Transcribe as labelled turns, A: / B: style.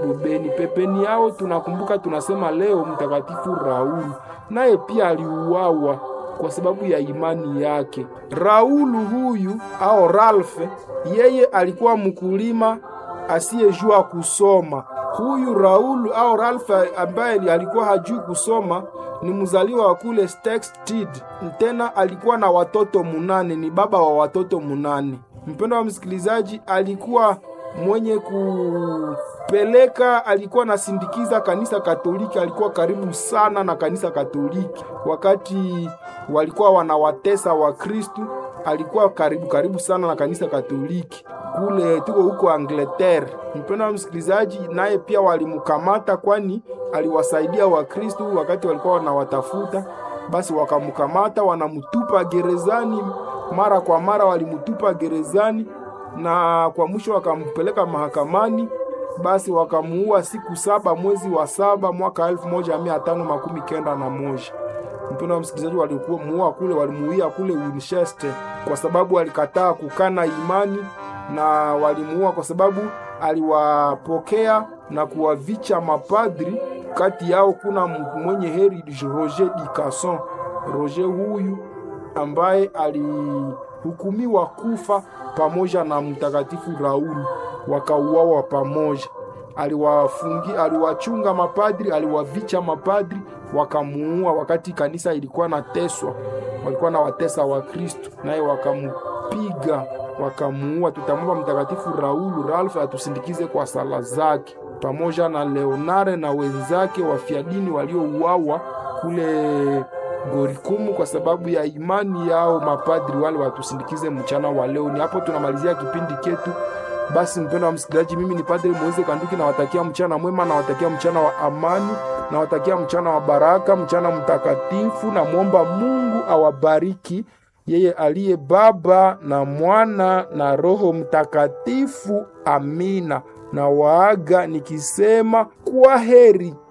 A: Beni. Pembeni yao tunakumbuka, tunasema leo mtakatifu Raulu, naye pia aliuawa kwa sababu ya imani yake. Raulu huyu au Ralph, yeye alikuwa mkulima asiyejua kusoma. Huyu Raulu au Ralph ambaye alikuwa hajui kusoma ni mzaliwa wa kule Stexted. Tena alikuwa na watoto munane, ni baba wa watoto munane. Mpendo wa msikilizaji, alikuwa mwenye kupeleka, alikuwa nasindikiza kanisa Katoliki, alikuwa karibu sana na kanisa Katoliki wakati walikuwa wanawatesa wa Kristu, alikuwa karibu karibu sana na kanisa Katoliki kule tuko huko Angleterre. Mpendo wa msikilizaji, naye pia walimkamata, kwani aliwasaidia Wakristu wakati walikuwa wanawatafuta. Basi wakamkamata, wanamtupa gerezani, mara kwa mara walimtupa gerezani, na kwa mwisho wakampeleka mahakamani. Basi wakamuua siku saba mwezi wa saba mwaka elfu moja mia tano makumi kenda na moja. Mpendo wa msikilizaji, walimuua kule, walimuia kule Winchester kwa sababu alikataa kukana imani na walimuua kwa sababu aliwapokea na kuwavicha mapadri. Kati yao kuna mwenye heri Roger di Casson. Roger huyu ambaye alihukumiwa kufa pamoja na mtakatifu Raul, wakauawa pamoja. Aliwafungi, aliwachunga mapadri, aliwavicha mapadri, wakamuua wakati kanisa ilikuwa nateswa, walikuwa na watesa wa Kristo, naye wakamupiga wakamuua. Tutamwomba mtakatifu Raulu Ralph atusindikize kwa sala zake pamoja na Leonare na wenzake wafiadini waliouawa kule Gorikumu kwa sababu ya imani yao. Mapadri wale watusindikize mchana wa leo. Ni hapo tunamalizia kipindi chetu. Basi mpendo wa msikilizaji, mimi ni Padri Moise Kanduki, nawatakia mchana mwema, nawatakia mchana wa amani, nawatakia mchana wa baraka, mchana mtakatifu. Namwomba Mungu awabariki yeye aliye Baba na Mwana na Roho Mtakatifu. Amina. Na waaga nikisema kwa heri.